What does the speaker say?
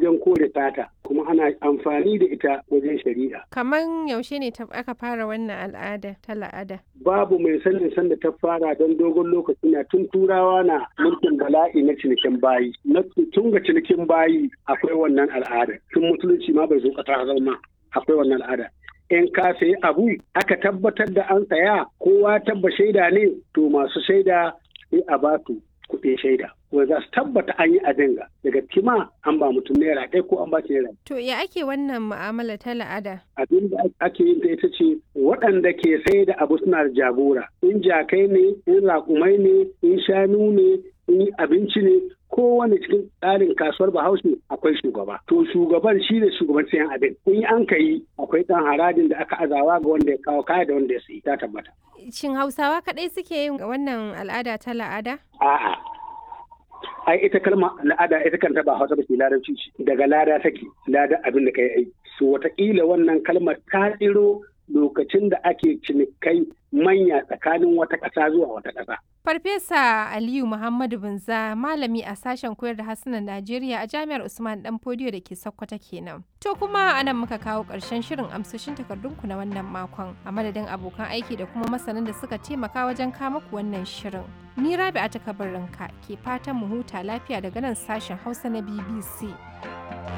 wajen kore sata kuma ana amfani da ita wajen shari'a. Kaman yaushe ne aka fara wannan al'ada ta la'ada? Babu mai sanin sanda ta fara don dogon lokaci na tun turawa na mulkin bala'i na cinikin bayi. Na tun ga cinikin bayi akwai wannan al'ada. Tun musulunci ma bai zo ƙasa zama akwai wannan al'ada. in ka sayi abu aka tabbatar da an saya kowa tabba shaida ne to masu shaida sai a ba su kuɗin shaida wanda za su tabbata an yi abin ga daga kima an ba mutum naira ɗaya ko an ba shi naira. To ya ake wannan mu'amala ta la'ada? Abin da ake yin ta ita ce waɗanda ke sai da abu suna da jagora in jakai ne in raƙumai ne in shanu ne in abinci ne kowane cikin tsarin kasuwar bahaushe akwai shugaba to shugaban shi ne shugaban sayan abin in an ka yi akwai ɗan harajin da aka azawa ga wanda ya kawo kaya da wanda ya sayi ta tabbata Shin Hausawa kaɗai suke yin wannan al'ada ta la'ada? a'a ai ita kalma la'ada ita kanta ba hausa ba ce larabci ce daga lada take lada abin da kai ai so wataƙila wannan kalmar ta tsiro lokacin da ake cinikai manya tsakanin wata ƙasa zuwa wata ƙasa. Farfesa Aliyu Muhammadu Binza malami a sashen koyar da harsunan Najeriya a Jami'ar Usman Dan Fodiyo da ke Sokoto kenan. To kuma anan muka kawo ƙarshen shirin amsoshin takardunku na wannan makon a madadin abokan aiki da kuma masanan da suka taimaka wajen kama ku wannan shirin. Ni Rabi'a ta kabarinka ke fatan mu huta lafiya daga nan sashen Hausa na BBC.